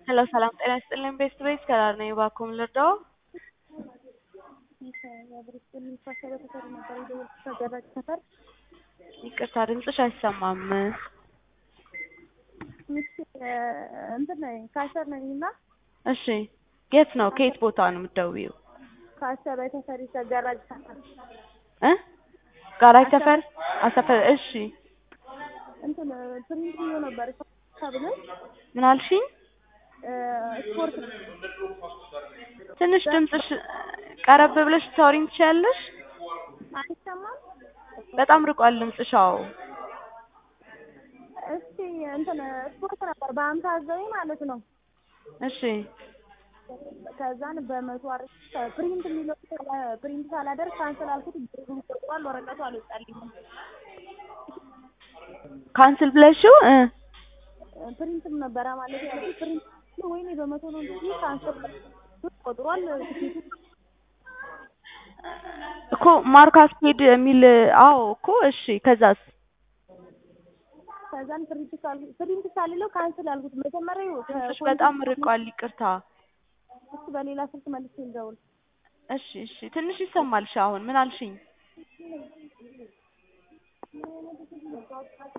ሄሎ ሰላም ጤና ይስጥልኝ ቤስት ቤት ከዳር ነኝ እባክዎን ልርዳዎ? ይቅርታ ድምፅሽ አይሰማም። እንትን ነኝ ካሸር ነኝ እና እሺ የት ነው ከየት ቦታ ነው የምትደውይው? ካሸር የተሰሪ ገራጅ ሰፈር እ ጋራጅ ሰፈር አሰፈር እሺ እንትን ፕሪንት ብሎ ነበር ተብለን ምን አልሽኝ? ስፖርት ትንሽ ድምፅሽ ቀረብ ብለሽ ልታወሪኝ ትችያለሽ? አይሰማም። በጣም ርቋል ድምፅሽ አዎ እስቲ እንትን ስፖርት ነበር በአምሳ ዘጠኝ ማለት ነው። እሺ ከዛን በመቶ አርስ ፕሪንት የሚለው ፕሪንት ሳላደርግ ካንስል አልኩት። ብሩ ቆጥሯል። ወረቀቱ አልወጣልኝም። ካንስል ብለሽው እ ፕሪንትም ነበረ ማለት ያለብኝ ፕሪንት ወይኔ በመቶ ነው እንጂ ካንስል ብር ቆጥሯል። ትኬቱ እኮ ማርካስ ፔድ የሚል አዎ እኮ እሺ ከዛስ ከዛን ፕሪንት ሳል ፕሪንት ሳልለው ካንስል አልኩት። መጀመሪያ ድምፅሽ በጣም ርቋል ይቅርታ እሱ በሌላ ስልክ መልሼ ልደውል። እሺ እሺ ትንሽ ይሰማልሽ አሁን ምን አልሽኝ?